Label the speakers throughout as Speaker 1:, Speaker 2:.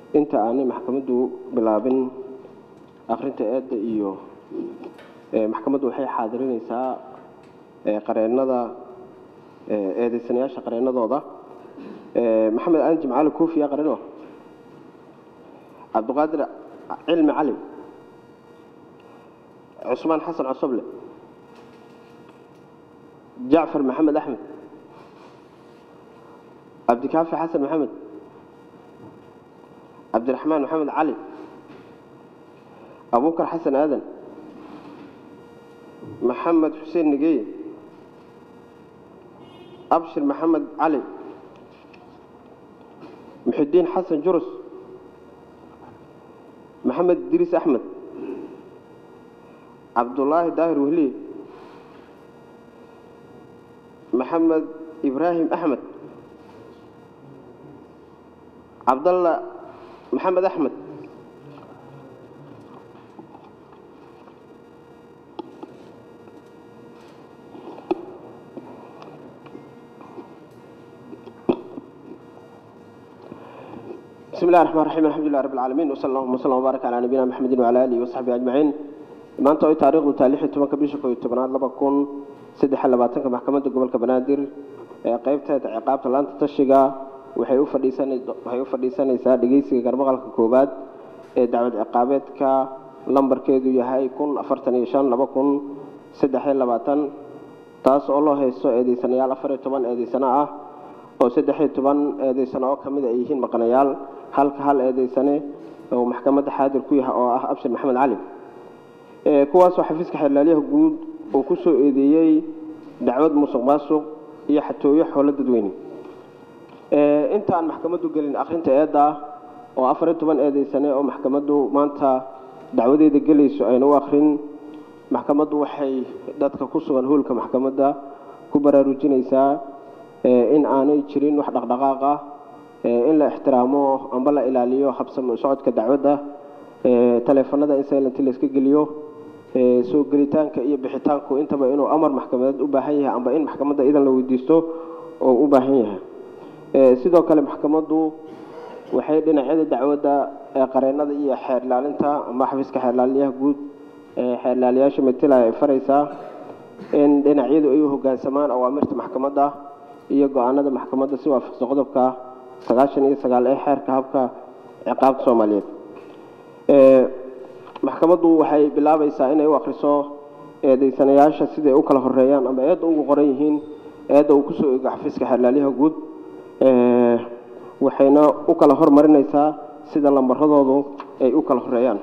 Speaker 1: inta aanay maxkamaddu bilaabin akhrinta eedda iyo ee, maxkamaddu waxay xaadirinaysaa ee, qareennada ee, eedeysanayaasha qareennadooda ee, maxamed aan jimcaali kuufiya qareeno cabdiqaadir cilmi cali cusmaan xasan cosoble jacfar maxamed axmed cabdikaafi xasan maxamed cabdiraxmaan maxamed cali abubakar xasan aadan maxamed xuseen nigeye abshir maxamed cali muxidiin xasan jurus maxamed idriis axmed cabdulaahi daahir wehliye maxamed ibraahim axmed cabdalla maxamed axmed بسم الله الرحمن الرحيم الحمد لله رب العالمين وصلى الله وسلم وبارك على نبينا محمد وعلى اله وصحبه اجمعين maanta oo taariikhdu taalixii tobanka bisha koob iyo tobanaad laba kun saddex iyo labaatanka maxkamadda gobolka banaadir ee qaybteeda ciqaabta laanta tashiga waxay u fadhiisanay waxay u fadhiisanaysaa dhegeysiga garmaqalka koowaad ee dacwad ciqaabeedka lambarkeedu yahay kun afartan iyo shan laba kun saddex iyo labaatan taas oo loo haysto eedeysanayaal afar iyo toban eedeysano ah oo saddex iyo toban eedeysano oo kamid ay yihiin maqanayaal halka hal eedeysane oo maxkamadda xaadir ku yahay oo ah abshir maxamed cali ee kuwaasoo xafiiska xeerlaaliyaha guud uu ku soo eedeeyey dacwad musuq maasuq iyo xatooyo xoolo dadweyne ee intaan maxkamaddu gelin akhrinta eedda oo afar iyo toban eedeysane oo maxkamaddu maanta dacwadeeda gelayso ayna u akhrin maxkamaddu waxay dadka ku sugan hoolka maxkamadda ku baraarujinaysaa ee in aanay jirin wax dhaqdhaqaaq ah ee in la ixtiraamo amba la ilaaliyo habsami u socodka dacwadda ee taleefanada in silent la iska geliyo ee soo gelitaanka iyo bixitaanku intaba inuu amar maxkamadeed u baahan yahay amba in maxkamadda idan la weydiisto oo u baahan yahay ee sidoo kale maxkamaddu waxay dhinacyada dacwadda ee qareennada iyo xeer ilaalinta ama xafiiska xeer ilaaliyaha guud ee xeer ilaaliyaasha matela ay faraysaa in dhinacyadu ay u hoggaansamaan awaamirta maxkamadda iyo go-aanada maxkamadda si waafaqsan qodobka sagaashan iyo sagaal ee xeerka habka ciqaabta soomaaliyeed ee maxkamaddu waxay bilaabaysaa inay u akhriso eedeysanayaasha siday u kala horeeyaan ama eedda ugu qoran yihiin eedda uu kusoo eego xafiiska xeerlaaliyaha guud ee waxayna u kala hormarinaysaa sida lambaradoodu ay u kala horeeyaan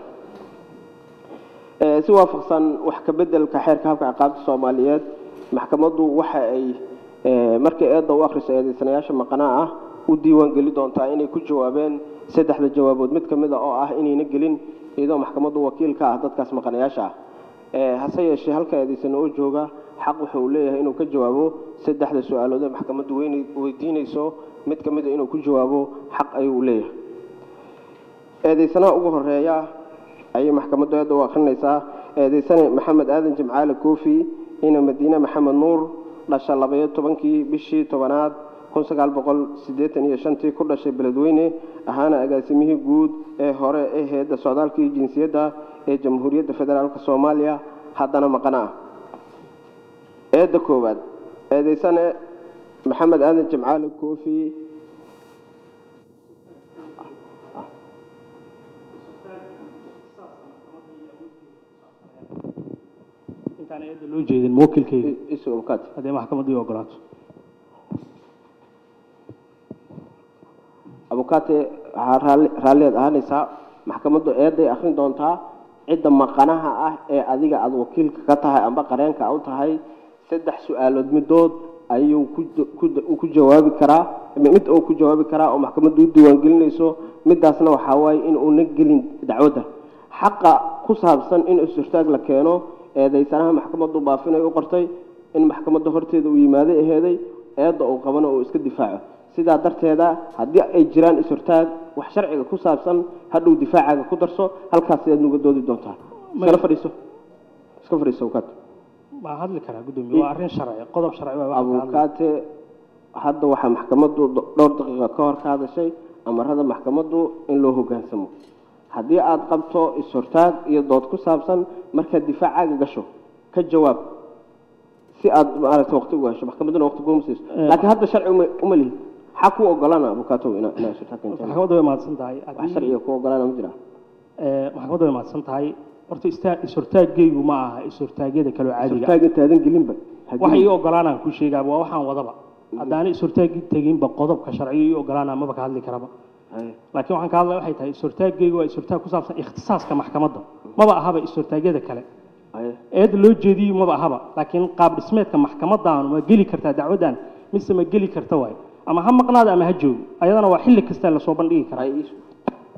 Speaker 1: ee si waafaqsan wax ka beddelka xeerka habka ciqaabta soomaaliyeed maxkamaddu waxa ay ee markay eedda u akhriso eedeysanayaasha maqanaa ah u diiwaan geli doontaa inay ku jawaabeen saddexda jawaabood mid ka mid a oo ah inayna gelin iyadoo maxkamaddu wakiil ka ah dadkaas maqanayaasha ah ee hase yeeshee halka eedeysana oo jooga xaq wuxa uu leeyahay inuu ka jawaabo saddexda su-aalood ee maxkamaddu weyn weydiinayso mid ka mid a inuu ku jawaabo xaq ayuu leeyahay eedeysanaha ugu horeeya ayay maxkamaddu eedda u akhrinaysaa eedeysane maxamed aadan jimcaale koofi ina madiine maxamed nuur dhasha labayo tobankii bishii tobanaad kun sagaal boqol siddeetan iyo shantii ku dhashay beledweyne ahaana agaasimihii guud ee hore ee hay-adda socdaalka iyo jinsiyadda ee jamhuuriyadda federaalk soomaaliya haddana maqana ah eedda koowaad eedeysane maxamed aadan jimcaale koofi
Speaker 2: intaan eedda loo jeedin muwakilkeyga
Speaker 1: isoo kaad
Speaker 2: haddee maxkamaddu ii ogolaato
Speaker 1: abukaate waxaa raalli raalliyaad ahaanaysaa maxkamaddu eedday akhrin doontaa cidda maqanaha ah ee adiga aada wakiilka ka tahay amba qareenka u tahay saddex su-aalood midood ayuu ku ku ku jawaabi karaa mid oo ku jawaabi karaa oo maxkamaddu u diiwaangelinayso midaasna waxaa waaye in uuna gelin dacwadda xaqa ku saabsan in is-hortaag la keeno eedeysanaha maxkamaddu baafinay u qortay in maxkamadda horteeda uu yimaaday aheeday eedda uu qabano uu iska difaaco sidaa darteeda haddii ay jiraan is-hortaag wax sharciga ku saabsan hadhow difaacaaga ku darso halkaas ayaad nuga doodi doontaa iskala fadhiiso iska fadhiiso abukaate
Speaker 2: waan hadli karaa guddoomiye waa arrin sharci qodob sharci waa waxaan ka hadlay
Speaker 1: abukaate hadda waxaa maxkamaddu dhowr daqiiqa ka hor ka hadashay amarada maxkamaddu in loo hoggaansamo haddii aada qabto is-hortaag iyo dood ku saabsan markaad difaacaaga gasho ka jawaab si aad maaragtay waqti ugu hesho maxkamadduna waqti kuma siiso laakiin hadda sharci uma uma lihi maxaa ku ogolaana abukaatow ina inaa is-hortaag keentaan
Speaker 2: maxkamadda way mahadsan tahay
Speaker 1: wax
Speaker 2: haddii
Speaker 1: sharciga ku ogolaana ma jira
Speaker 2: ee, maxkamadda way mahadsan tahay horta istaa- is-hortaaggaygu ma aha is-hortaagyada kaloo caadiga
Speaker 1: is-hortaag intaadan gelinba ha
Speaker 2: waxa
Speaker 1: gelin.
Speaker 2: ii ogolaanaan ku sheegaaba waa waxaan wadaba haddaana is-hortaagi teginba qodobka sharciga ii ogolaanaa maba ka hadli karaba
Speaker 1: Haye.
Speaker 2: laakiin waxaan ka hadlaya waxay tahay is-hortaaggaygu waa is-hortaag ku saabsan ikhtisaaska maxkamadda maba ahaba is-hortaagyada kale
Speaker 1: Haye.
Speaker 2: eeda loo jeediyo maba ahaba laakiin qaab dhismeedka maxkamadaanu ma geli kartaa dacwadan mise ma geli karta waay ama ha maqnaada ama ha joogo ayadana waa xilli kasta lasoo bandhigi karaa
Speaker 1: Haye, isu.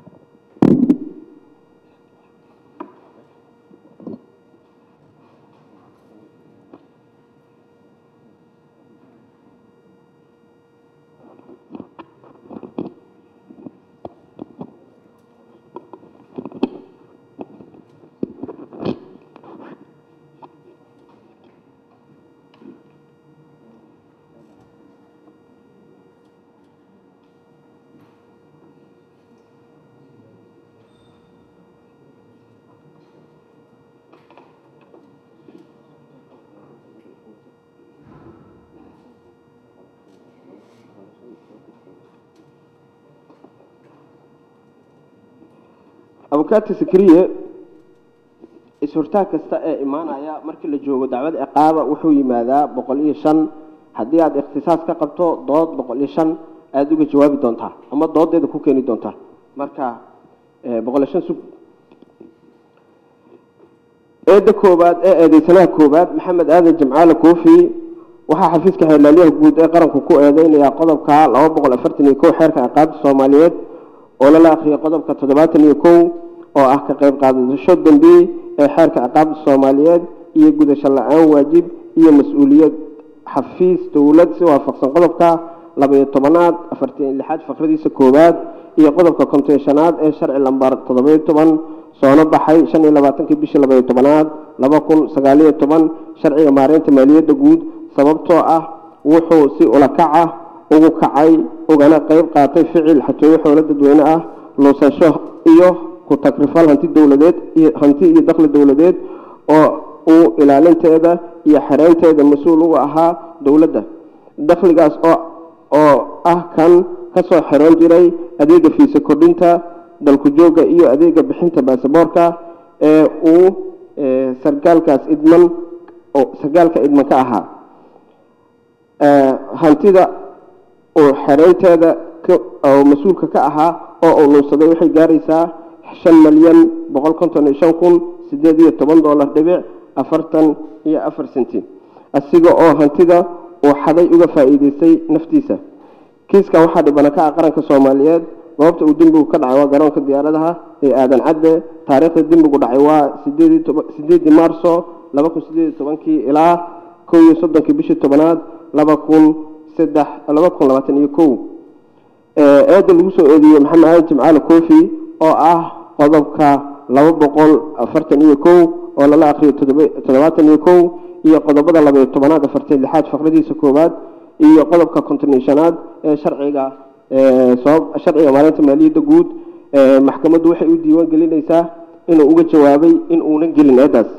Speaker 1: abukaati sikriye is-hortaag kasta ee imaanaya markii la joogo dacwad ciqaaba wuxuu yimaadaa boqol iyo shan haddii aada ikhtisaas ka qabto dood boqol iyo shan aada uga jawaabi doontaa ama doodeeda ku keeni doontaa marka eh, boqol iyo shan sug eedda koowaad ee eedeysanaha koowaad maxamed aadan jimcaale koofi waxaa xafiiska xeelaalyaha guud ee qaranku ku eedeynayaa qodobka laba boqol afartan iyo kow xeerka ciqaabta soomaaliyeed oo lala akhriyay qodobka toddobaatan iyo kow oo ah ka qayb qaadasho dambi ee xeerka ciqaabta soomaaliyeed iyo gudasho la-aan waajib iyo mas-uuliyad xafiis dowlad si waafaqsan qodobka laba-iyo tobanaad afartan iyo lixaad faqradiisa koowaad iyo qodobka konton shanaad ee sharci lambar toddoba-iyo toban soona baxay shan iyo labaatankii bishii laba-iyo tobanaad laba kun sagaaliyo toban sharciga maareynta maaliyadda guud sababtoo ah wuxuu si ulakac ah ugu kacay ugana qayb qaatay ficil xatooyo xoolo dadweyne ah luusasho iyo ku takrifal hanti dowladeed iyo hanti iyo dakhli dowladeed oo uu ilaalinteeda iyo xereynteeda mas-uul uga ahaa dowladda dakhligaas oo oo ah kan kasoo xiran jiray adeega fiisa kordhinta dalku jooga iyo adeega bixinta baasaboorka ee uu eh, sargaalkaas idman oo sargaalka idman ka ahaa Eh, hantida uu xereynteeda ka- oo mas-uulka ka ahaa oo uu nuunsaday waxay gaaraysaa shan malyan boqol konton iyo shan kun sideed iyo toban dollar dhibic afartan iyo afar senti asiga oo hantida uu xaday uga faa'iideystay naftiisa kiiskan waxaa dhibana ka ah qaranka soomaaliyeed goobta uu dembigu ka dhacay waa garoonka diyaaradaha ee aadan cadde taariikhda dembigu dhacay waa sideedii toba- sideedii maarso laba kun sideed iyo tobankii ilaa kow iyo soddonkii bishii tobanaad laba kun saddex laba kun labaatan iyo kow ee eedda lagu soo eedeeyey maxamed aadan jimcaale koofi oo ah qodobka laba boqol afartan iyo kow oo lala akriyo toddoba- toddobaatan iyo kow iyo qodobada laba iyo tobanaad afartan lixaad faqradiisa koowaad iyo qodobka konton iyo shanaad ee sharciga ee sabab sharciga maalinta maaliyadda guud ee maxkamaddu waxay u diiwaan gelinaysaa inuu uga jawaabay in uunan gelin eeddaas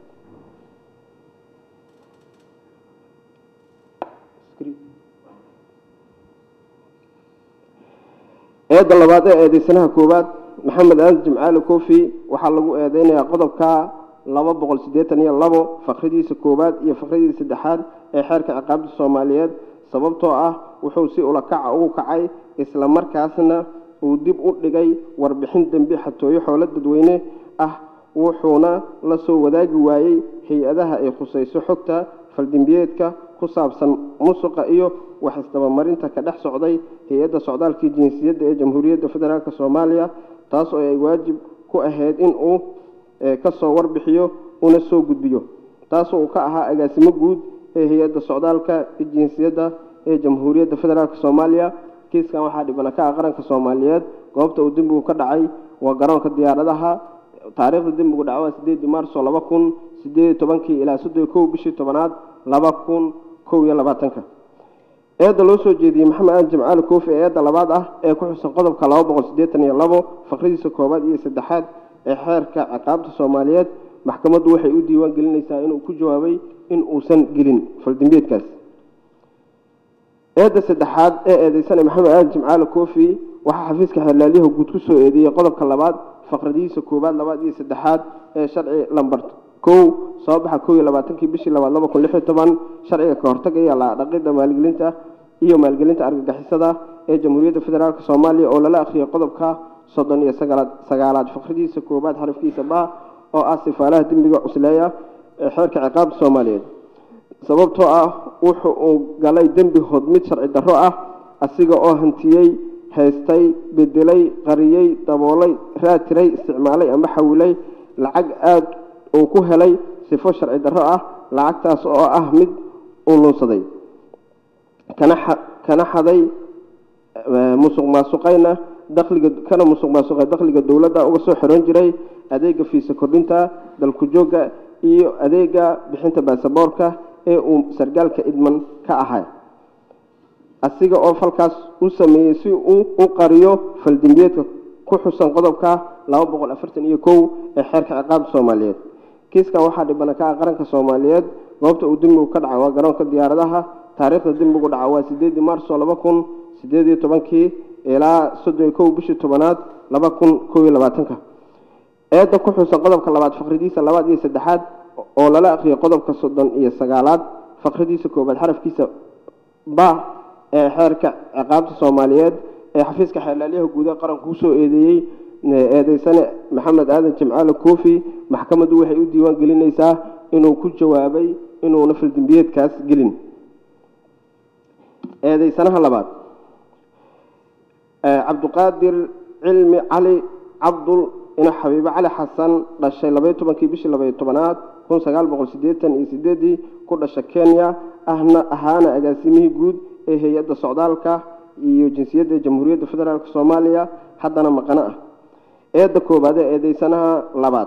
Speaker 1: eedda labaad ee eedeysanaha koowaad maxamed aadan jimcaale koofi waxaa lagu eedeynayaa qodobka laba boqol siddeetan iyo labo faqradiisa koowaad iyo faqradiisa saddexaad ee xeerka ciqaabta soomaaliyeed sababtoo ah wuxuu si ulakaca ugu kacay isla markaasna uu dib u dhigay warbixin dembi xatooyo xoolo dadweyne ah wuxuuna la soo wadaagi waayey hay-adaha ay khusayso xogta faldembiyeedka ku saabsan musuqa iyo wax isdabamarinta ka dhex socday hay-adda socdaalkii jinsiyadda ee jamhuuriyadda federaalk soomaaliya taas oo ay waajib ku ahayd in uu eh, ka soo warbixiyo una soo gudbiyo taasoo uu ka ahaa agaasimo guud ee hay-adda socdaalka iyo jinsiyadda ee jamhuuriyadda federaalk soomaaliya kiiskan waxaa dhibana ka ah qaranka soomaaliyeed goobta uu dembigu ka dhacay waa garoonka diyaaradaha taariikhda dembigu dhaca waa sideedii maarso laba kun sideed iyo tobankii ilaa soddon iyo kow bishii tobanaad laba kun kow iyo labaatanka eedda loo soo jeediyey maxamed aadan jimcaali koofi ee eedda labaad ah ee ku xusan qodobka laba boqol siddeetan iyo labo faqradiisa koowaad iyo saddexaad ee xeerka ciqaabta soomaaliyeed maxkamaddu waxay u diiwaan gelinaysaa inuu ku jawaabay in uusan gelin faldembiyeedkaas eedda saddexaad ee eedeysanay maxamed aadan jimcaali koofi waxaa xafiiska xeerlaaliyaha guud ku soo eedeeyey qodobka labaad faqradihiisa koowaad labaad iyo saddexaad ee sharci lambar kow soo baxa kow iyo labaatankii bishii labaad laba kun lix iyo toban sharciga ka hortagaya la dhaqidda maalgelinta iyo maalgelinta argagixisada ee jamhuuriyadda federaalk soomaaliya oo lala akhriyay qodobka soddon iyo sagaalaad sagaalaad faqradiisa koowaad xarafkiisa ba oo ah sifaalaha dembiga cusleeya ee xeerka ciqaabta soomaaliyeed sababtoo ah wuxu uu galay dembi hodmid sharci darro ah asiga oo hantiyey haystay bedelay qariyey daboolay raatiray isticmaalay ama xawilay lacag aada uu ku helay sifo sharci darro ah lacagtaas oo ah mid uu lunsaday kana kana xaday musuq maasuqayna dakhliga kana musuq maasuqay dakhliga dowladda uga soo xiran jiray adeega fiisa kordhinta dalku joogga iyo adeega bixinta baasaboorka ee uu sargaalka idman ka ahay asiga oo falkaas u sameeyey si uu u qariyo faldembiyeedka ku xusan qodobka laba boqol afartan iyo kow ee xeerka ciqaabta soomaaliyeed kiiskan waxaa dhibana ka ah qaranka soomaaliyeed goobta uu dembigu ka dhaca waa garoonka diyaaradaha taariikhda dembigu dhaca waa sideedii maarso laba kun sideed iyo tobankii ilaa soddon iyo kow bishii tobanaad laba kun kow iyo labaatanka eedda ku xusan qodobka labaad faqridiisa labaad iyo saddexaad oo lala akhriyay qodobka soddon iyo sagaalaad faqridiisa koobaad xarafkiisa ba ee xeerka ciqaabta soomaaliyeed ee xafiiska xeerlaaliyaha guud ee qaranku kusoo eedeeyey eedeysane maxamed aadan jimcaale koofi maxkamaddu waxay u diiwaan gelinaysaa inuu ku jawaabay inuuna faldembiyeedkaas gelin eedeysanaha labaad cabduqaadir cilmi cali cabdul ina xabiibe cali xasan dhashay labaiyo tobankii bishii labaiyo tobanaad kun sagaal boqol siddeetan iyo sideedii ku dhasha kenya ahna ahaana agaasimihii guud ee hay-adda socdaalka iyo jinsiyadda jamhuuriyadda federaalk soomaaliya haddana maqano ah eedda koowaad ee eedeysanaha labaad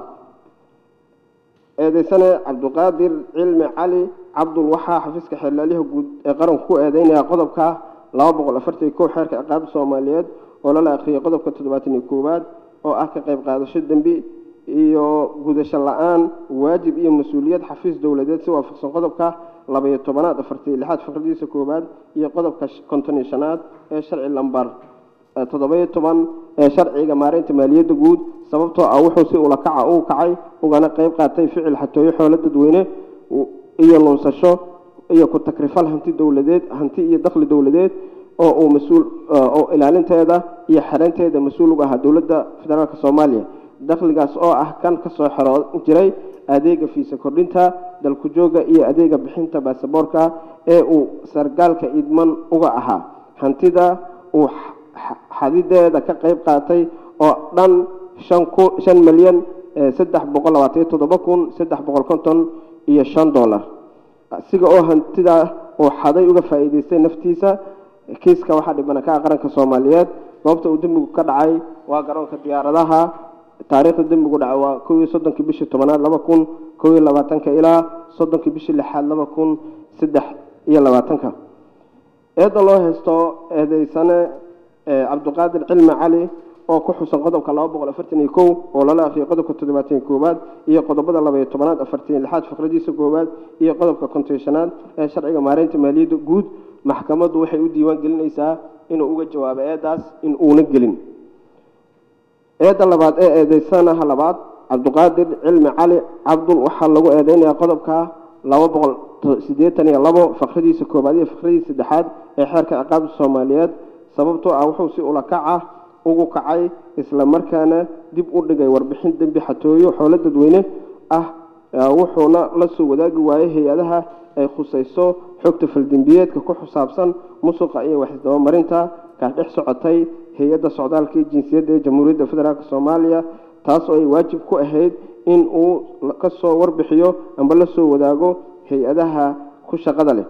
Speaker 1: eedeysane cabduqaadir cilmi cali cabdul waxaa xafiiska xeerlaaliyaha guud ee qaranku ku eedeynaya qodobka laba boqol afartan iyo kow xeerka ciqaabta soomaaliyeed oo lala akhriyay qodobka toddobaatan iyo koowaad oo ah ka qayb qaadasho dembi iyo gudasho la-aan waajib iyo mas-uuliyad xafiis dowladeed si waafaqsan qodobka labaiyo tobanaad afartiyo lixaad faqradiisa koowaad iyo qodobka konton iyo shanaad ee sharci lambar toddoba-iyo toban ee sharciga maareynta maaliyadda guud sababtoo ah wuxuu si ulakaca u kacay ugana qayb qaatay ficil xatooyo xoolo dadweyne iyo lunsasho iyo ku takrifal hanti dowladeed hanti iyo dakhli dowladeed oo uu mas-uul oo ilaalinteeda iyo xereynteeda mas-uul uga ahaa dowladda federaalk soomaaliya dakhligaas oo ah kan kasoo xeroo jiray adeega fiisa kordhinta dalku jooga iyo adeega bixinta baasaboorka ee uu sargaalka idman uga ahaa hantida uu xadideeda ka qayb qaatay oo dhan shan milyan saddex boqol labaatan iyo toddoba kun saddex boqol konton iyo shan dollar siga oo hantida uu xaday uga faa'iideystay naftiisa kiiska waxaa dhibana ka ah qaranka soomaaliyeed goobta uu dembigu ka dhacay waa garoonka diyaaradaha taariikhda dembigu dhacay waa kow iyo soddonkii bishii tobanaad laba kun kow iyo labaatanka ilaa soddonkii bishii lixaad laba kun saddex iyo labaatanka eedda loo haysto eedeysane cabduqaadir cilmi cali oo ku xusan qodobka laba boqol afartan iyo kow oo lala akhriyay qodobka toddobaatan iyo koowaad iyo qodobada labaiyo tobanaad afartan iyo lixaad faqradiisa koowaad iyo qodobka konton shanaad ee sharciga maareynta maaliyadda guud maxkamaddu waxay u diiwaan gelinaysaa inuu uga jawaabo eedaas in uuna gelin eedda labaad ee eedeysanaha labaad cabduqaadir cilmi cali cabdul waxaa lagu eedeynayaa qodobka laba boqol siddeetan iyo labo faqradiisa koowaad iyo faqradiisa saddexaad ee xeerka ciqaabta soomaaliyeed sababtoo ah wuxuu si ulakac ah ugu kacay isla markaana dib u dhigay warbixin dembi xatooyo xoolo dadweyne ah wuxuuna la soo wadaagi waayey hay-adaha ay khusayso xogta faldembiyeedka ku xusaabsan musuqa iyo waxisdabamarinta kaa dhex socotay hay-adda socdaalka iyo jinsiyadda ee jamhuuriyadda federaalk soomaaliya taas oo ay waajib ku ahayd in uu ka soo warbixiyo amba la soo wadaago hay-adaha ku shaqada leh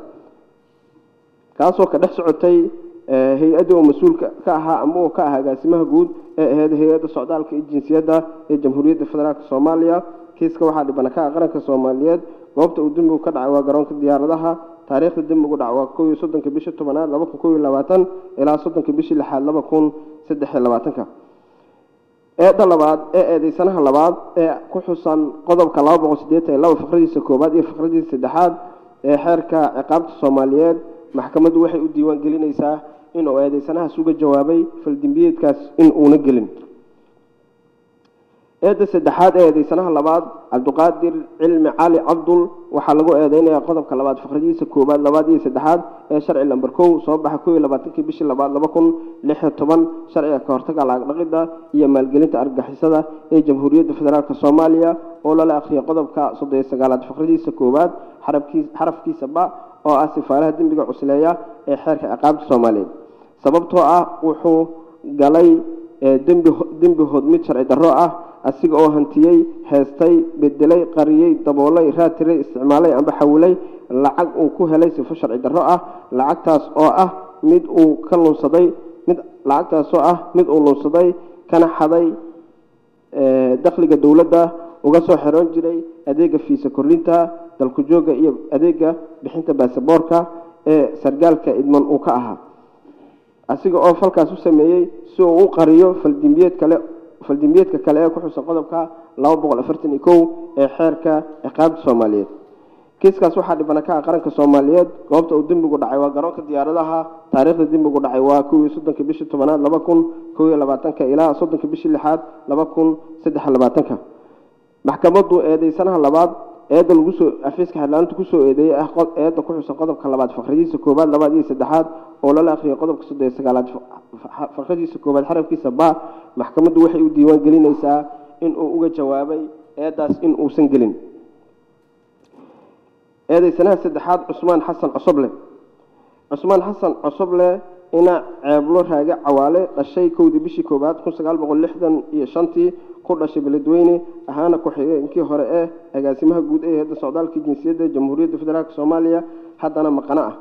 Speaker 1: kaasoo ka dhex socotay hay-adda oo mas-uulka ka ahaa ama uu ka ahaa agaasimaha guud ee ahayd hay-adda socdaalka iyo jinsiyadda ee jamhuuriyadda federaalk soomaaliya kiiska waxaa dhibana ka ah qaranka soomaaliyeed goobta uu dembigu ka dhacay waa garoonka diyaaradaha taariikhda dembigu dhac waa kow iyo soddonka bishii tobanaad laba kun kow iyo labaatan ilaa soddonka bishii lixaad laba kun saddex iyo labaatanka eedda labaad ee eedeysanaha labaad ee ku xusan qodobka laba boqol siddeetan iyo laba faqradiisa koowaad iyo faqradiisa saddexaad ee xeerka ciqaabta soomaaliyeed maxkamaddu waxay u diiwaan gelinaysaa inuu eedeysanahaas uga jawaabay faldembiyeedkaas in uuna gelin eedda saddexaad ee eedeysanaha labaad cabdiqaadir cilmi cali cabdul waxaa lagu eedeynayaa qodobka labaad faqradiisa koowaad labaad iyo saddexaad ee sharci lamber kow soo baxa kow iyo labaatankii bishii labaad laba kun lix iyo toban sharciga ka hortaga lacag dhaqidda iyo maalgelinta argagixisada ee jamhuuriyadda federaalk soomaaliya oo lala akhriyay qodobka soddon iyo sagaalaad faqradiisa koowaad xarabkiis xarafkiisa ba oo ah sifaaraha dembiga cusleeya ee xeerka ciqaabta soomaaliyeed sababtoo ah wuxuu galay dembi dembi hodmid sharci darro ah asiga oo hantiyey heestay bedelay qariyey daboolay raatiray isticmaalay amba xawilay lacag uu ku helay sifo sharci darro ah lacagtaas oo ah mid uu ka lunsaday mid lacagtaas oo ah mid uu lunsaday kana xaday dakhliga dowladda uga soo xiroon jiray adeega fiisa kordhinta dalku joogga iyo adeega bixinta baasaboorka ee sargaalka idman uu ka ahaa asiga oo falkaas u sameeyey si uu u qariyo faldimbiyeed kale faldimbiyeedka kale ee ku xusan qodobka laba boqol afartan iyo kow ee xeerka ciqaabta soomaaliyeed kiiskaas waxaa dhibana ka ah qaranka soomaaliyeed goobta uu dembigu dhacay waa garoonka diyaaradaha taariikhda dembigu dhacay waa kow iyo soddonka bishii tobanaad laba kun kow iyo labaatanka ilaa soddonka bishii lixaad laba kun saddex iyo labaatanka maxkamaddu eedeysanaha labaad eedda lagu soo afiiska xeerlaaninta kusoo eedeeyey ah eedda ku xusan qodobka labaad faqradiisa koowaad labaad iyo saddexaad oo lala akhriyay qodobka soddon iyo sagaalaad faqradiisa koowaad xarafkiisa ba maxkamaddu waxay u diiwaan gelinaysaa in uu uga jawaabay eeddaas in uusan gelin eedeysanaha saddexaad cusmaan xasan cosoble cusmaan xasan cosoble ina ceeblo raage cawaale dhashay kowdii bishii koowaad kun sagaal boqol lixdan iyo shantii ku dhashay beledweyne ahaana ku-xigeenkii hore ee agaasimaha guud ee hayadda socdaalka jinsiyadda jamhuuriyadda federaalk soomaaliya haddana maqano ah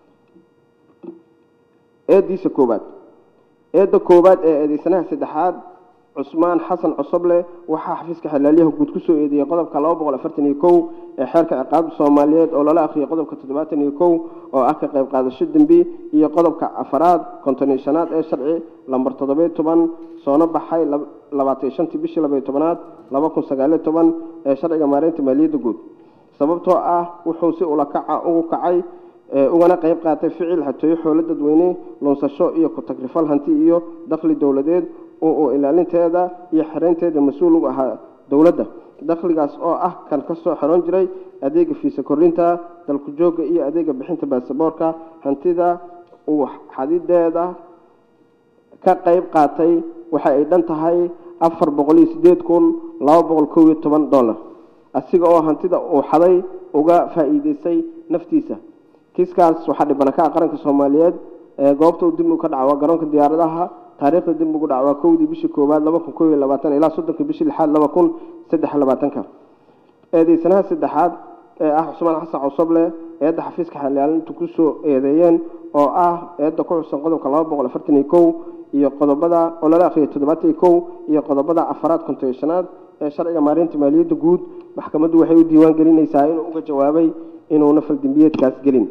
Speaker 1: eeddiisa koowaad eedda koowaad ee eedeysanaha saddexaad cusmaan xasan cosoble waxaa xafiiska xelaalyaha guud kusoo eedeeyey qodobka laba boqol afartan iyo kow ee xeerka ciqaabta soomaaliyeed oo lala akhriyay qodobka toddobaatan iyo kow oo ah ka qayb qaadasho dembi iyo qodobka afaraad konton iyo shanaad ee sharci lambar toddobiyo toban soona baxay labaatan iyo shantii bishii labaiyo tobanaad laba kun sagaaliyo toban ee sharciga maareynta maaliyadda guud sababtoo ah wuxuu si ulakaca ugu kacay ugana qayb qaatay ficil xatooyo xoolo dadweyne lunsasho iyo ku-tagrifal hanti iyo dakhli dowladeed oo uu ilaalinteeda iyo xereynteeda mas-uul u ahaa dowladda dakhligaas oo ah kan ka soo xeroon jiray adeega fiisa kordhinta dalku joogga iyo adeega bixinta baasaboorka hantida uu xadideeda ka qayb qaatay waxa ay dhan tahay afar boqol iyo sideed kun laba boqol kow iyo toban dollar asiga oo hantida uu xaday uga faa'iideystay naftiisa kiiskaas waxaa dhibana ka ah qaranka soomaaliyeed ee goobta uu dembigu ka dhaca waa garoonka diyaaradaha taariikhda dembigu dhaca waa kowdii bishii koowaad laba kun kow iyo labaatan ilaa soddonka bishii lixaad laba kun saddex iyo labaatanka eedeysanaha saddexaad ee ah cusmaan xasan cosoble eedda xafiiska xalaalintu kusoo eedeeyeen oo ah eedda ku xusan qodobka laba boqol afartan iyo kow iyo qodobada oo lala akhriyay toddobaatan iyo kow iyo qodobada afaraad konton iyo shanaad ee sharciga maareynta maaliyadda guud maxkamaddu waxay u diiwaan gelinaysaa inuu uga jawaabay inuuna faldembiyeedkaas gelin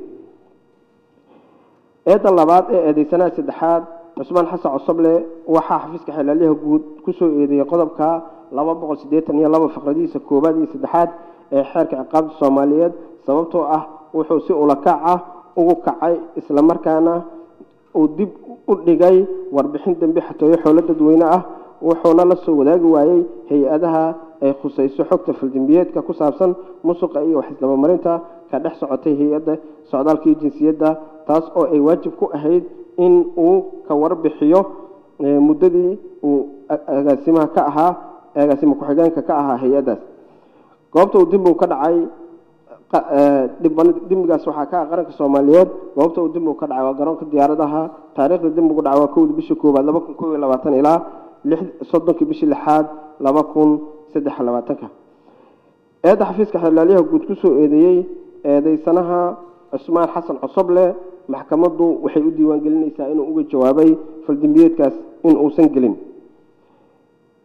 Speaker 1: eedda labaad ee eedeysanaha saddexaad cusmaan xasan cosoble waxaa xafiiska xelaalyaha guud kusoo eedeeyey qodobka laba boqol siddeetan iyo laba faqradiisa koowaad iyo saddexaad ee xeerka ciqaabta soomaaliyeed sababtoo ah wuxuu si ulakac ah ugu kacay islamarkaana uu dib u dhigay warbixin dembi xatooyo xoolo dadweyne ah wuxuuna la soo wadaagi waayey hay-adaha ay khusayso xogta faldembiyeedka ku saabsan musuqa iyo waxisdabamarinta ka dhex socotay hay-adda socdaalka iyo jinsiyadda taas oo ay waajib ku ahayd in uu ka warbixiyo muddadii uu agaasimaha ka ahaa agaasima ku-xigeenka ka ahaa hay-addaas goobta uu dembigu ka dhacay dembigaas waxaa ka ah qaranka soomaaliyeed goobta uu dembigu ka dhacay waa garoonka diyaaradaha taariikhda dembigu dhacay waa kowdii bishii koowaad laba kun kow iyo labaatan ilaa soddonkii bishii lixaad laba kun saddex iyo labaatanka eedda xafiiska xelaalyaha guud kusoo eedeeyey eedeysanaha cusmaan xasan cosoble maxkamaddu waxay u diiwaan gelinaysaa inuu uga jawaabay faldembiyeedkaas in uusan gelin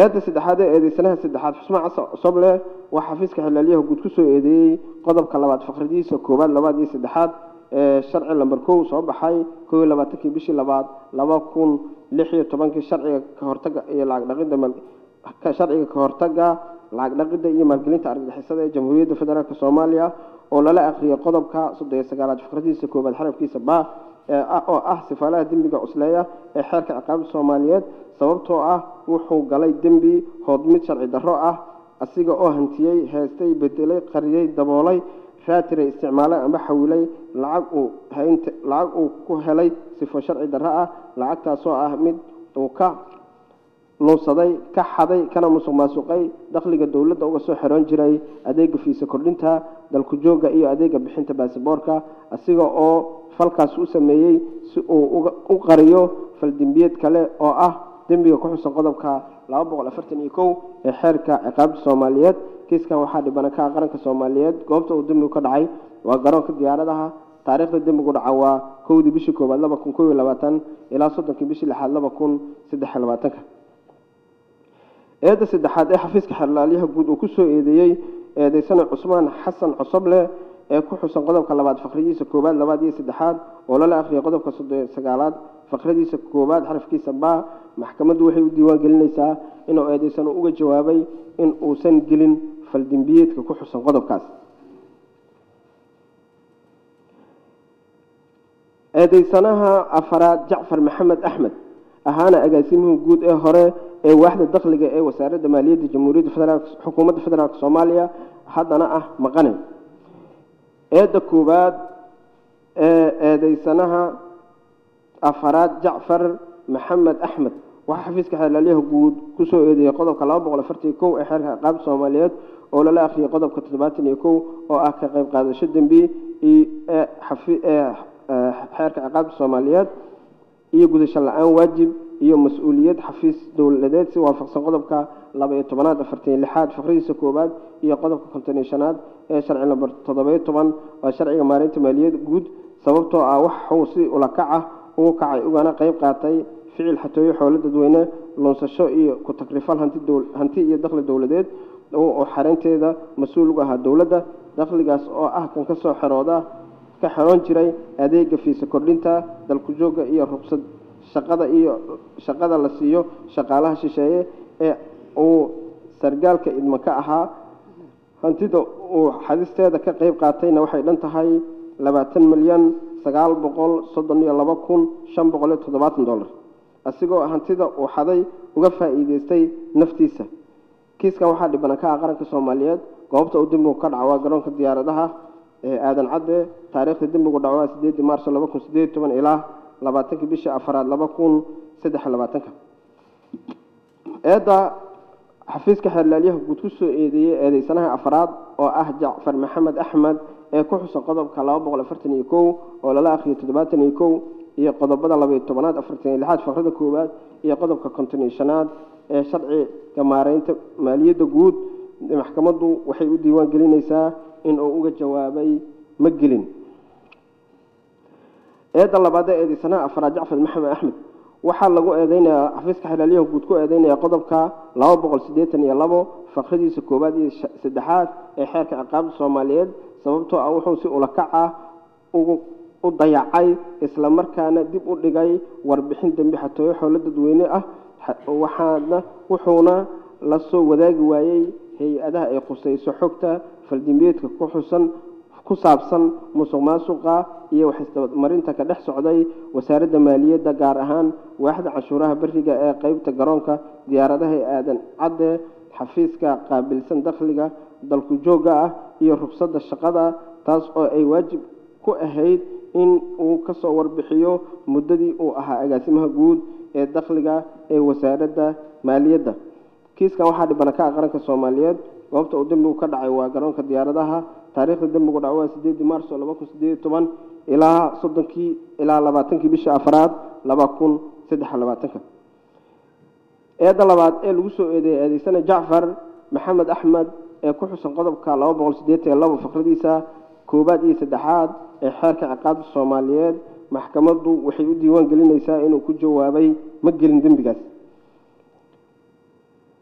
Speaker 1: eedda saddexaad ee eedeysanaha saddexaad xusmaan casa soble waa xafiiska xilaalyaha guud kusoo eedeeyey qodobka labaad faqradiisa koowaad labaad iyo saddexaad ee sharci lamber kow soo baxay kow iyo labaatankii bishii labaad laba kun lix iyo tobankii sharciga ka hortaga iyo lacag dhaqidda mal sharciga ka hortaga lacag dhaqidda iyo maalgelinta argagixisada ee jamhuuriyadda federaalk soomaaliya oo lala akhriyay qodobka soddon iyo sagaalaad faqradiisa koowaad xarafkiisa ba oo ah sifaalaha dembiga cusleeya ee xeerka ciqaabta soomaaliyeed sababtoo ah wuxuu galay dembi hoodmid sharci darro ah asiga oo hantiyey heestay bedelay qariyey daboolay raatiray isticmaalay amba xawilay lacag uu haynta lacag uu ku helay sifo sharci darro ah lacagtaasoo ah mid uu ka luunsaday ka xaday kana musuq maasuqay dakhliga dowladda uga soo xiroon jiray adeega fiisa kordhinta dalku joogga iyo adeega bixinta baasiboorka asiga oo falkaas u sameeyey si uu u qariyo faldembiyeed kale oo ah dembiga ku xusan qodobka laba boqol afartan iyo kow ee xeerka ciqaabta soomaaliyeed kiiskan waxaa dhibana ka ah qaranka soomaaliyeed goobta uu dembigu ka dhacay waa garoonka diyaaradaha taariikhda dembigu dhaca waa kowdii bishii koowaad laba kun kow iyo labaatan ilaa soddonkii bishii lixaad laba kun saddex iyo labaatanka eedda saddexaad ee xafiiska xerlaalyaha guud uu kusoo eedeeyey eedeysana cusmaan xasan cosoble ee ku xusan qodobka labaad faqridiisa koowaad labaad iyo saddexaad oo lala akhriyay qodobka soddon iyo sagaalaad faqradiisa koowaad xarafkiisa ba maxkamaddu waxay u diiwaan gelinaysaa inuu eedeysano uga jawaabay in uusan gelin faldembiyeedka ku xusan qodobkaas eedeysanaha afaraad jacfar maxamed axmed ahaana agaasimihii guud ee hore ee waaxda dakhliga ee wasaaradda maaliyadda jamhuuriyadda federaalk xukuumadda federaalk soomaaliya haddana ah maqane eedda koowaad ee eedeysanaha afaraad jacfar maxamed axmed waxaa xafiiska xeelaalyaha guud kusoo eedeeyey qodobka laba boqol afartan kow ee xeerka ciqaabta soomaaliyeed oo lala akhriyay qodobka toddobaatan iyo kow oo ah ka qayb qaadasho dembi ee xeerka ciqaabta soomaaliyeed iyo gudasho la-aan waajib iyo mas-uuliyad xafiis dowladeed si waafaqsan qodobka laba iyo tobanaad afartan iyo lixaad faqradiisa koowaad iyo qodobka konton iyo shanaad ee sharci lamber toddoba iyo toban waa sharciga maareynta maaliyad guud sababtoo ah waxuu si ulakac ah ugu kacay ugana qayb qaatay ficil xatooyo xoolo dadweyne lunsasho iyo ku takrifal hanti iyo dakhli dowladeed oo xareynteeda mas-uul uga ahaa dowladda dakhligaas oo ah kan kasoo xerooda ka xeroon jiray adeega fiisa kordhinta dalku joogga iyo ruqsad shaqada iyo shaqada la siiyo shaqaalaha shisheeye ee uu sargaalka idma ka ahaa hantida uu xadisteeda ka qayb qaatayna waxay dhan tahay labaatan milyan sagaal boqol soddon iyo laba kun shan boqol iyo toddobaatan dollar asigoo hantida uu xaday uga faa'iideystay naftiisa kiiskan waxaa dhibana ka ah qaranka soomaaliyeed goobta uu dembigu ka dhaco waa garoonka diyaaradaha ee aadan cadde taariikhda dembigu dhaco waa sideedii maarso laba kun sideed iyo toban ilaa labaatankii bishii afaraad laba kun saddex iyo labaatanka eedda xafiiska xeerlaalyaha guud kusoo eedeeyey eedeysanaha afraad oo ah jacfar maxamed axmed ee ku xusan qodobka laba boqol afartan iyo kow oo lala akhriyay toddobaatan iyo kow iyo qodobada laba iyo tobanaad afartan iyo lixaad faqrada koowaad iyo qodobka konton iyo shanaad ee sharciga maareynta maaliyadda guud maxkamaddu waxay u diiwaan gelinaysaa in uu uga jawaabay ma gelin eedda labaad ee eedeysanaha afraad jacfar maxamed axmed waxaa lagu eedeynayaa xafiiska xelaalyaha guud ku eedeynaya qodobka laba boqol siddeetan iyo labo faqradiisa koowaad iyo saddexaad ee xeerka ciqaabta soomaaliyeed sababtoo ah wuxuu si ulakac ah ugu u dayacay isla markaana dib u dhigay warbixin dembi xatooyo xoolo dadweyne ah waxaana wuxuuna la soo wadaagi waayey hay-adaha ay khusayso xogta faldembiyeedka ku xusan ku saabsan musuq maasuqa iyo waxisdabamarinta ka dhex socday wasaaradda maaliyadda gaar ahaan waaxda canshuuraha beriga ee qeybta garoonka diyaaradaha ee aadan cadde xafiiska qaabilsan dakhliga dalku joogga ah iyo rugsadda shaqada taas oo ay waajib ku ahayd in uu kasoo warbixiyo muddadii uu ahaa agaasimaha guud ee dakhliga ee wasaaradda maaliyadda kiiskan waxaa dhibana ka ah qaranka soomaaliyeed goobta uu dembigu ka dhacay waa garoonka diyaaradaha taariikhda dembigu dhaco waa sideedii maarso laba kun sideed iyo toban ilaa soddonkii ilaa labaatankii bishii afraad laba kun saddex iyo labaatanka eedda labaad ee lagu soo eedeeyay eedeysana jacfar maxamed axmed ee ku xusan qodobka laba boqol siddeetan iyo labo faqradiisa koowaad iyo saddexaad ee xeerka ciqaabta soomaaliyeed maxkamaddu waxay u diiwaan gelinaysaa inuu ku jawaabay ma gelin dembigaas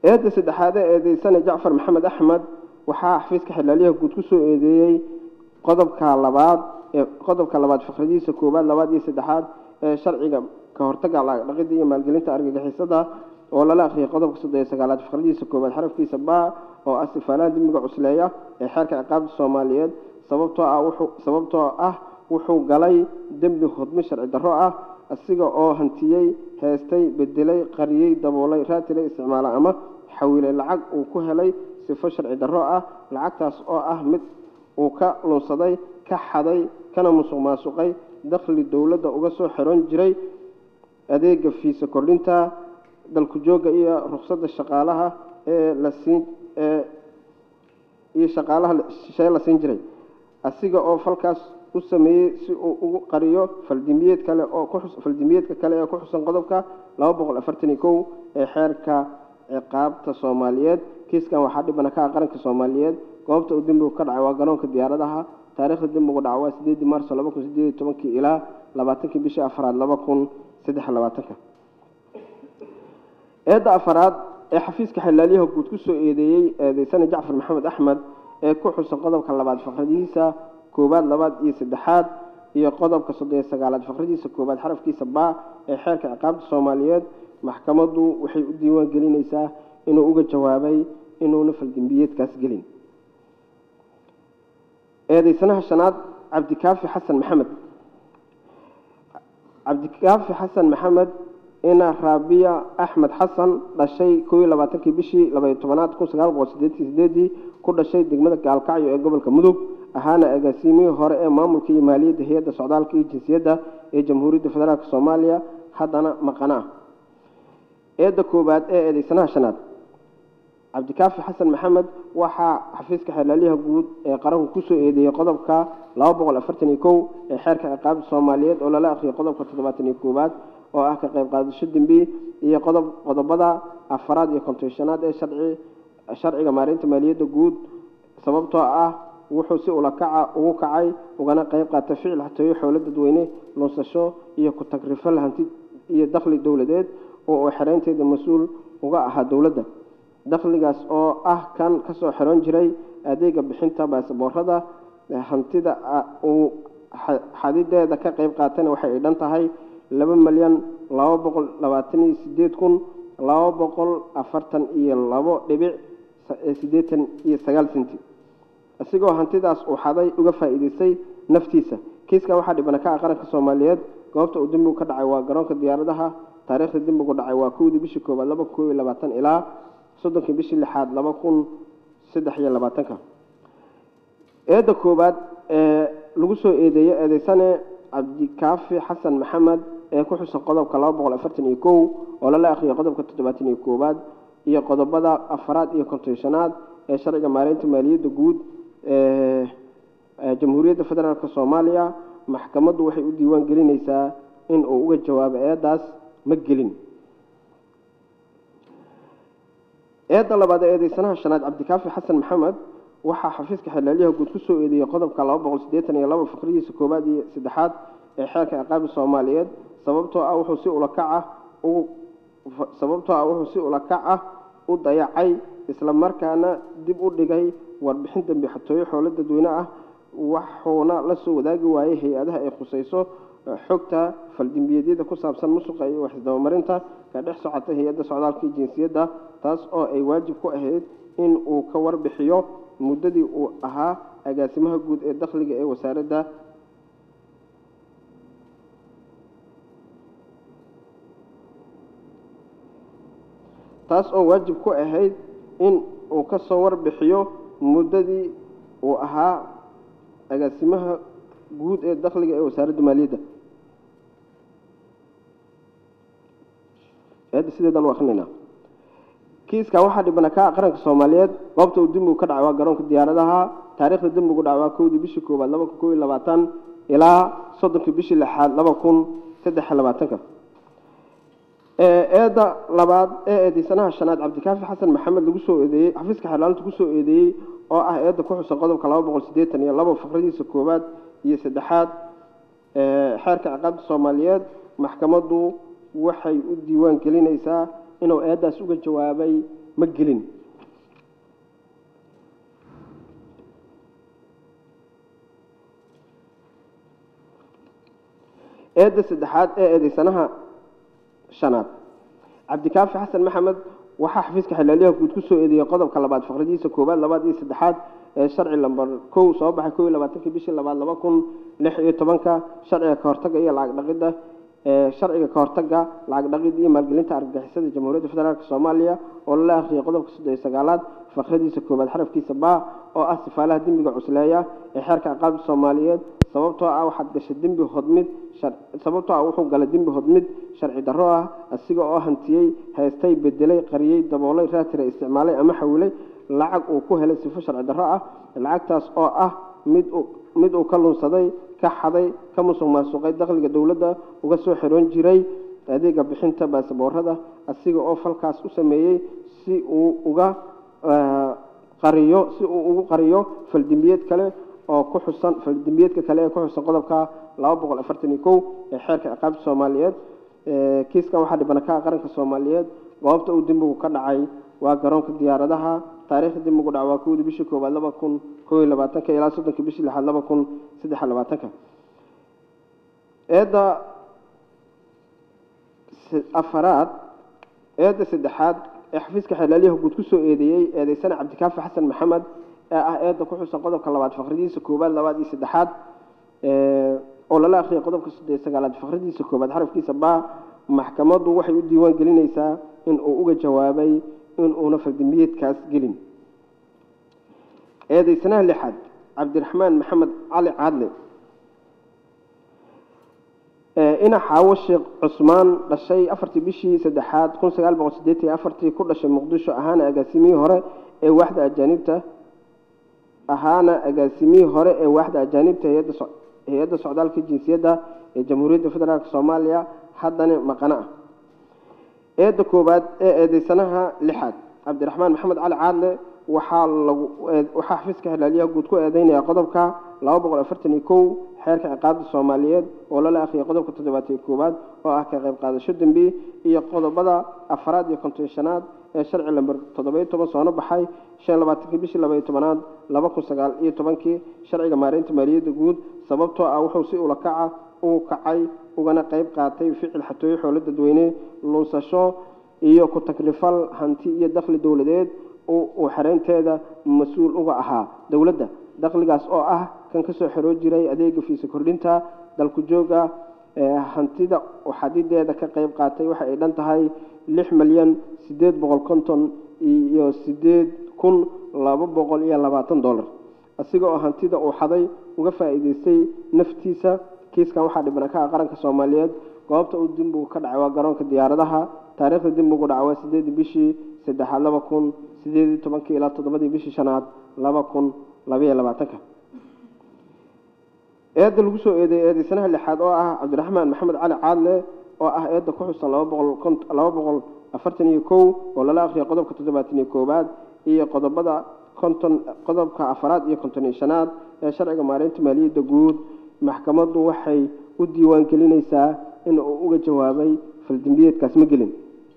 Speaker 1: eedda saddexaad ee eedeysana jacfar maxamed axmed waxaa xafiiska xilaalyaha guud ku soo eedeeyey qodobka labaad ee qodobka labaad fikradiisa koowaad labaad iyo saddexaad ee sharciga ka hortagga dhaqidda iyo maalgelinta argagixisada oo lala akhriyay qodobka soddon iyo sagaalaad fikradiisa koowaad xarafkiisa ba oo ah sifaalaha dembiga cusleeya ee xeerka ciqaabta soomaaliyeed sababtoo ah wuxuu sababtoo ah wuxuu galay dembi hodmi sharci darro ah asiga oo hantiyey heestay bedelay qariyey daboolay raatilay isticmaala ama xawilay lacag uu ku helay sifo sharci darro ah lacagtaas oo ah mid uu ka lunsaday ka xaday kana musuq maasuqay dakhli dowladda uga soo xiran jiray adeega fiisa kordhinta dalku joogga iyo ruqsadda shaqaalaha ee la siin ee iyo shaqaalaha shee la siin jiray asiga oo falkaas u sameeyey si uu ugu qariyo faldimiyeed kale oo ku xus faldimiyeedka kale ee ku xusan qodobka laba boqol afartan iyo kow ee xeerka ciqaabta soomaaliyeed kiiskan waxaa dhibana ka ah qaranka soomaaliyeed goobta uu dembigu ka dhacay waa garoonka diyaaradaha taariikhda dembigu dhaca waa sideedii maarso laba kun sideed iyo tobankii ilaa labaatankii bishii afraad laba kun saddex iyo labaatanka eedda afaraad ee xafiiska xilaalyaha guud ku soo eedeeyey eedeysana jacfar maxamed axmed ee ku xusan qodobka labaad faqradiisa koowaad labaad iyo saddexaad iyo qodobka soddon iyo sagaalaad faqradiisa koowaad xarafkiisa baa ee xeerka ciqaabta soomaaliyeed maxkamaddu waxay u diiwaan gelinaysaa inuu uga jawaabay inuuna faldembiyeedkaas gelin eedeysanaha shanaad cabdikaafi xasan maxamed cabdikaafi xasan maxamed ina raabiya axmed xasan dhashay koo iyo labaatankii bishii labaiyo tobanaad kun sagaal boqol sideetii sideedii ku dhashay degmada gaalkacyo ee gobolka mudug ahaana agaasiimihii hore ee maamulka iyo maaliyadda hay-adda socdaalka iyo jinsiyadda ee jamhuuriyadda federaalk soomaaliya haddana maqana ah eedda koowaad ee eedeysanaha shanaad cabdikaafi xasan maxamed waxaa xafiiska xeelaalyaha guud ee qaranku kusoo eedeeyey qodobka laba boqol afartan iyo kow ee xeerka ciqaabta soomaaliyeed oo lala akhriyay qodobka toddobaatan iyo koowaad oo ah ka qayb qaadasho dembi iyo qodob qodobada afaraad iyo kontonshanaad ee sharci sharciga maareynta maaliyadda guud sababtoo ah wuxuu si ulakaca ugu kacay ugana qayb qaatay ficil xatooyo xoolo dadweyne lunsasho iyo ku-tagrifal hanti iyo dakhli dowladeed oo uu xereynteeda mas-uul uga ahaa dowladda dakhligaas oo ah kan kasoo xiran jiray adeega bixinta baasaboorada hantida uu xadideeda ka qayb qaatana waxay ay dhan tahay laba milyan laba boqol labaatan iyo sideed kun laba boqol afartan iyo labo dhibic siddeetan iyo sagaal senti isigoo hantidaas uu xaday uga faa'iidaystay naftiisa kiiskan waxaa dhibana ka ah qaranka soomaaliyeed goobta uu dembigu ka dhacay waa garoonka diyaaradaha taariikhda dembigu dhacay waa kowdii bishii koowaad laba kun koob iyo labaatan ilaa soddonkii bishii lixaad laba kun saddex iyo labaatanka eedda koowaad ee lagu soo eedeeyey eedeysane cabdikaafi xasan maxamed ee ku xusan qodobka laba boqol afartan iyo kow oo lala akhriyay qodobka toddobaatan iyo koowaad iyo qodobada afaraad iyo kontonshanaad ee sharciga maareynta maaliyadda guud ee jamhuuriyadda federaalk soomaaliya maxkamaddu waxay u diiwaan gelinaysaa in uu uga jawaabo eeddaas ma gelin eedda labaad ee eedeysanaha shanaad cabdikaafi xasan maxamed waxaa xafiiska xelaalyaha guud ku soo eedeeyey qodobka laba boqol siddeetan iyo laba fikradiisa koowaad iyo saddexaad ee xeerka ciqaabi soomaaliyeed sababtoo ah wuxuu si ulakac ah ugu sababtoo ah wuxuu si ulakac ah u dayacay isla markaana dib u dhigay warbixin dambi xatooyo xoolo dadweyne ah waxuuna la soo wadaagi waayey hay-adaha ay khusayso xogta faldembiyeedyada ku saabsan musuqa iyo waxisdabamarinta ka dhex socota hay-adda socdaalka iyo jinsiyadda taas oo ay waajib ku ahayd in uu ka warbixiyo muddadii uu ahaa agaasimaha guud ee dakhliga ee wasaaradda taas oo waajib ku ahayd in uu ka soo warbixiyo muddadii uu ahaa agaasimaha guud ee dakhliga ee wasaaradda maaliyadda eedda sideedan u akrinayna kiiskan waxaa dhibana ka qaranka soomaaliyeed goobta uu dembigu ka dhacay waa garoonka diyaaradaha taariikhda dembigu dhacay waa kowdii bishii koowaad laba kun koob iyo labaatan ilaa soddonkii bishii lixaad laba kun saddex iyo labaatanka eedda labaad ee eedeysanaha shanaad cabdikaafi xasan maxamed lagu soo eedeeyey xafiiska xeerlaalinta kusoo eedeeyey oo ah eedda ku xusan qodobka laba boqol siddeetan iyo laba faqradiisa koowaad iyo saddexaad xeerka ciqaabta soomaaliyeed maxkamaddu waxay u diiwaan gelinaysaa inuu eeddaas uga jawaabay ma gelin eedda saddexaad ee eedeysanaha shanaad cabdikaafi xasan maxamed waxaa xafiiska xilaalyaha guud ku soo eedeeyey qodobka labaad faqradiisa koowaad labaad iyo saddexaad ee sharci lambar kow soo baxay kow iyo labaatankii bishii labaad laba kun lix iyo tobanka sharciga kahortaga iyo lacag dhaqidda ee sharciga kahortaga lacag dhaqid iyo maalgelinta argagixisada jamhuuriyadda federaalk soomaaliya oo lala akhriyay qodobka soddon iyo sagaalaad faqradiisa koowaad xarafkiisa baa oo ah sifaalaha dembiga cusleeya ee xeerka ciqaabta soomaaliyeed sababtoo ah waxaad gashay dembi hodmid sababtoo ah wuxuu galay dembi hodmid sharci darro ah asiga oo hantiyey haystay bedelay qariyey daboolay raatira isticmaalay ama xawilay lacag uu ku helay sifo sharci darro ah lacagtaas oo ah mid mid uu ka lunsaday ka xaday ka musuq maasuqay dakhliga dowladda uga soo xiroon jiray adeega bixinta baasaboorada asiga oo falkaas u sameeyey si uu uga qariyo si uu ugu qariyo faldembiyeed kale oo ku xusan faldembiyeedka kale ee ku xusan qodobka laba boqol afartan iyo kow ee xeerka ciqaabta soomaaliyeed kiiskan waxaa dhibana ka ah qaranka soomaaliyeed goobta uu dembigu ka dhacay waa garoonka diyaaradaha taariikhda dembigu dhaca waa kowdii bishii koowaad laba kun kow iyo labaatanka ilaa soddonka bishii lixaad laba kun saddex iyo labaatanka eedda afaraad eedda saddexaad ee xafiiska xeelaalyaha guud ku soo eedeeyey eedeysana cabdikaafi xasan maxamed ee ah eedda ku xusan qodobka labaad faqradiisa koowaad labaad iyo saddexaad oo lala akhriyay qodobka soddon sagaalaad faqradiisa koowaad xarafkiisa baa maxkamaddu waxay u diiwaan gelinaysaa in uu uga jawaabay in uuna faldembiyeedkaas gelin eedeysanaha lixaad cabdiraxmaan maxamed cali caadle ina xaawo sheekh cusmaan dhashay afartii bishii saddexaad kun sagaal boqol sideetan iyo afartii ku dhashay muqdisho ahaana agaasimihii hore ee waaxda ajaanibta ahaana agaasimihii hore ee waaxda ajaanibta hay-adda socdaalka jinsiyadda ee jamhuuriyadda federaalk soomaaliya haddana maqano ah eedda koowaad ee eedeysanaha lixaad cabdiraxmaan maxamed cali caadle waxaa lagu waxaa xafiiska xilaalyaha guud ku eedeynaya qodobka laba boqol afartan iyo kow xeerka ciqaabta soomaaliyeed oo lala akhriyay qodobka toddobaatan iyo koowaad oo ah ka qayb qaadasho dembi iyo qodobada afaraad iyo konton shanaad ee sharci lamber toddoba-iyo toban soona baxay shan labaatankii bishii laba iyo tobanaad laba kun sagaal iyo tobankii sharciga maareynta maaliyadda guud sababtoo ah wuxuu si ula kaca ugu kacay ugana qayb qaatay ficil xatooyo xoolo dadweyne lunsasho iyo ku takrifal hanti iyo dakhli dowladeed uu xereynteeda mas-uul uga ahaa dowladda dakhligaas oo ah kan kasoo xeroon jiray adeega fiisa kordhinta dalku jooga hantida xadideeda ka qayb qaatay waxa ay dhan tahay lix milyan sideed boqol konton iyo sideed kun laba boqol iyo labaatan dollar asiga oo hantida uu xaday uga faa'iideystay naftiisa kiiskan waxaa dhibana ka ah qaranka soomaaliyeed goobta uu dembigu ka dhacay waa garoonka diyaaradaha taariikhda dembigu dhaca waa sideedii bishii saddexaad laba kun sideed iyo tobankii ilaa toddobadii bishii shanaad laba kun labaiyo labaatanka eedda lagu soo eedeeyey eedeysanaha lixaad oo ah cabdiraxmaan maxamed cali caadle oo ah eedda ku xusan laba boqol laba boqol afartan iyo kow oo lala akhriyay qodobka toddobaatan iyo koowaad iyo qodobada konton qodobka afaraad iyo konton iyo shanaad ee sharciga maareynta maaliyadda guud maxkamaddu waxay u diiwaan gelinaysaa in uu uga jawaabay faldembiyeedkaas ma gelin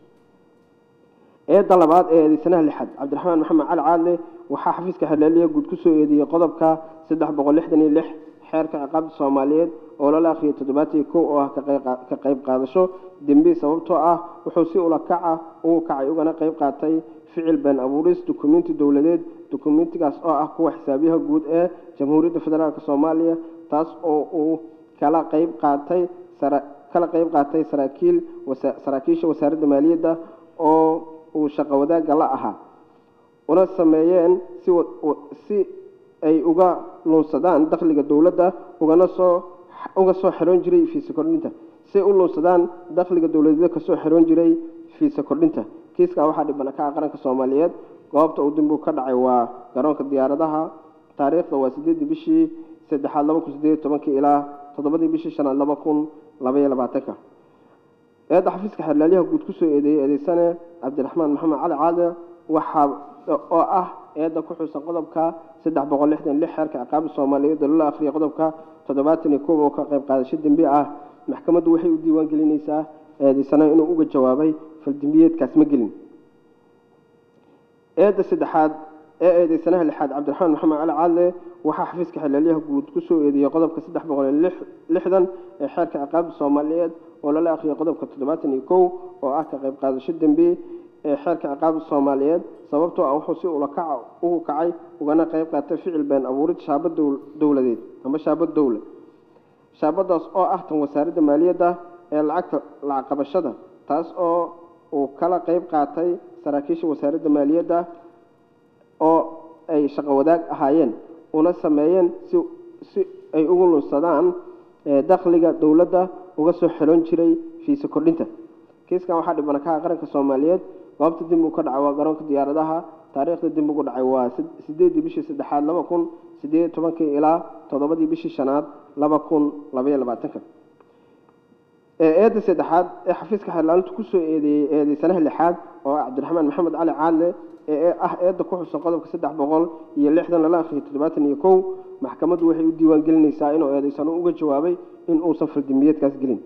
Speaker 1: eedda labaad ee eedeysanaha lixaad cabdiraxmaan maxamed cali caadle waxaa xafiiska xeelaalyaha guud ku soo eedeeyey qodobka saddex boqol lixdan iyo lix xeerka ciqaabta soomaaliyeed oo lala akhriyay toddobaatan iyo kow oo ah ka qayb qaadasho dembi sababtoo ah wuxuu si ula kaca ugu kacay ugana qayb qaatay ficil been abuuris dukumenti dowladeed dukumentigaas oo ah kuwa xisaabiyaha guud ee jamhuuriyadda federaalk soomaaliya taas oo uu kala qayb qaatay kala qayb qaatay saraakiil saraakiisha wasaaradda maaliyadda oo uu shaqo wadaagga la ahaa una sameeyeen si si ay uga luunsadaan dakhliga dowladda ugana soo uga soo xiroon jiray fiisa kordhinta si ay u luunsadaan dakhliga dowladeed kasoo xiroon jiray fiisa kordhinta kiiskaa waxaa dhibana ka ah qaranka soomaaliyeed goobta uu dembigu ka dhacay waa garoonka diyaaradaha taariikhda waa sideedii bishii saddexaad laba kun sideed iyo tobankii ilaa toddobadii bishii shanaad laba kun labaiyo labaatanka eedda xafiiska xeerlaalyaha guud ku soo eedeeyey eedeysane cabdiraxmaan maxamed cali caade waxaa oo ah eedda ku xusan qodobka saddex boqol lixdan lix xeerka ciqaabta soomaaliyeed oo lala akhriyay qodobka toddobaatan iyo kow oo ka qayb qaadasho dembi ah maxkamaddu waxay u diiwaan gelinaysaa eedeysana inuu uga jawaabay faldembiyeedkaas ma gelin eedda saddexaad ee eedeysanaha lixaad cabdiraxmaan maxamed cali caadle waxaa xafiiska xilaalyaha guud ku soo eedeeyey qodobka saddex boqol iyo lix lixdan ee xeerka ciqaabta soomaaliyeed oo lala akhriyay qodobka toddobaatan iyo kow oo ah ka qayb qaadasho dembi ee xeerka ciqaabta soomaaliyeed sababtoo ah wuxuu si ulakaca ugu kacay ugana qayb qaatay ficil been abuurid shaabad dowl- dowladeed ama shaabad dowla shaabadaas oo ah tan wasaaradda maaliyadda ee lacagta lacag qabashada taas oo uu kala qayb qaatay saraakiisha wasaaradda maaliyadda oo ay shaqo wadaag ahaayeen una sameeyeen si si ay ugu lunsadaan ee dakhliga dowladda uga soo xelon jiray fiisa kordhinta kiiskan waxaa dhibana ka ah qaranka soomaaliyeed goobta dib uu ka dhacay waa garoonka diyaaradaha taariikhda dib ugu dhacay waa sid- sideedii bishii saddexaad laba kun sideed iyo tobankii ilaa toddobadii bishii shanaad laba kun labaiyo labaatanka ee eedda saddexaad ee xafiiska xeerlaalintu kusoo eedeeyey eedeysanaha lixaad oo ah cabdiraxmaan maxamed cali caadle ee ah eedda ku xusan qodobka saddex boqol iyo lixdan lala akhriyay toddobaatan iyo kow maxkamaddu waxay u diiwaan gelinaysaa inuu eedeysano uga jawaabay in uusan faldimbiyeedkaas gelin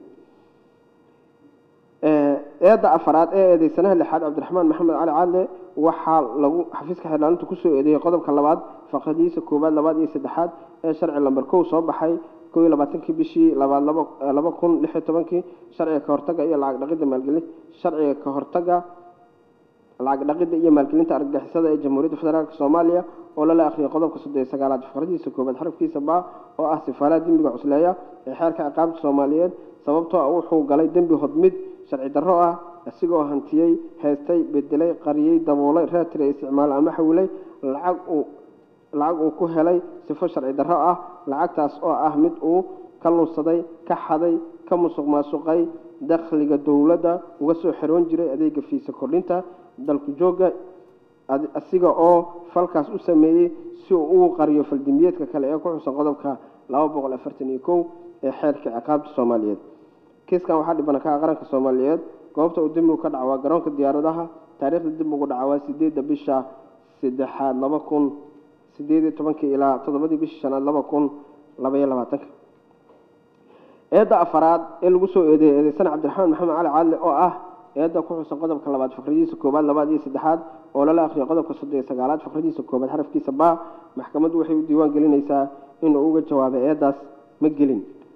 Speaker 1: Ee, eedda afaraad ee eedeysanaha lixaad cabdiraxmaan maxamed cali caadle waxaa lagu xafiiska xeerlaalintu kusoo eedeeyey qodobka labaad faqradiisa koowaad labaad iyo saddexaad ee sharci lamber kow soo baxay kow iyo labaatankii bishii labaad laba eh, laba kun lix iyo tobankii sharciga ka hortagga iyo lacag dhaqidda maalgelin sharciga ka hortagga lacag dhaqidda iyo maalgelinta argagixisada ee jamhuuriyadda federaalk soomaaliya oo lala akhriyay qodobka soddon iyo sagaalaad faqradiisa koowaad xarafkiisa ba oo ah sifaalaha dembiga cusleeya ee xeerka ciqaabta soomaaliyeed sababtoo ah wuxuu galay dembi hodmid sharci darro ah isigoo hantiyey heestay bedelay qariyey daboolay reetiray isticmaal ama xawilay lacag uu lacag uu ku helay sifo sharci darro ah lacagtaas oo ah mid uu ka lunsaday ka xaday ka musuq maasuqay dakhliga dowladda uga soo xeroon jiray adeega fiisa kordhinta dalku joogga ad- asiga oo falkaas u sameeyey si uu ugu qariyo faldimbiyeedka kale ee ku xusan qodobka laba boqol afartan iyo kow ee xeerka ciqaabta soomaaliyeed kiiskan waxaa dhibana ka ah qaranka soomaaliyeed goobta uu dembigu ka dhaca waa garoonka diyaaradaha taariikhda dembigu dhaca waa sideedda bisha saddexaad laba kun sideed iyo tobankii ilaa toddobadii bishii shanaad laba kun laba iyo labaatanka eedda afaraad ee lagu soo eedeeyey eedeysana cabdiraxmaan maxamed cali caadle oo ah eedda ku xusan qodobka labaad faqradiisa koowaad labaad iyo saddexaad oo lala akhriyo qodobka soddon iyo sagaalaad faqradiisa koowaad xarafkiisa ba maxkamaddu waxay u diiwaan gelinaysaa inuu uga jawaabay eeddaas ma gelin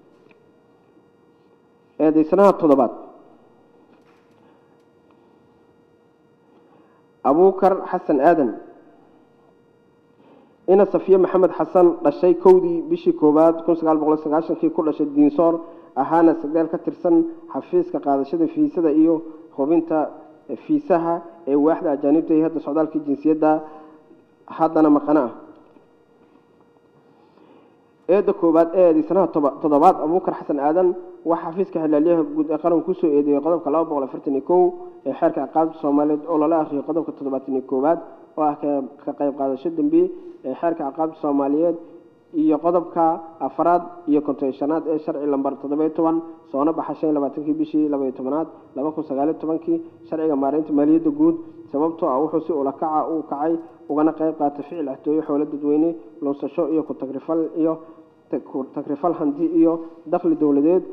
Speaker 1: eedeysanaha toddobaad abuukar xasan aadan ina safiye maxamed xasan dhashay kowdii bishii koowaad kun sagaal boqol sagaashankii ku dhashay diinsoor ahaana sageel ka tirsan xafiiska qaadashada fiisada iyo hubinta fiisaha ee waaxda ajaanibta iyo hadda socdaalkii jinsiyadda haddana maqano ah eedda koowaad ee eedeysanaha toba- toddobaad abuukar xasan aadan waxaa xafiiska xilaalyaha guud ee qaranku kusoo eedeeyey qodobka laba boqol afartan iyo kow ee xeerka ciqaabta soomaaliyeed oo lala akhriyay qodobka toddobaatan iyo koowaad oo ah ka ka qayb qaadasho dembi ee xeerka ciqaabta soomaaliyeed iyo qodobka afraad iyo konton iyo shanaad ee sharci lambar toddoba-iyo toban soona baxa shan iyo labaatankii bishii laba iyo tobanaad laba kun sagaal iyo tobankii sharciga maareynta maaliyadda guud sababtoo ah wuxuu si ulakaca u kacay ugana qayb qaatay ficil axtooyo xoolo dadweyne lunsasho iyo ku tagrifal iyo ku tagrifal hanti iyo dakhli dowladeed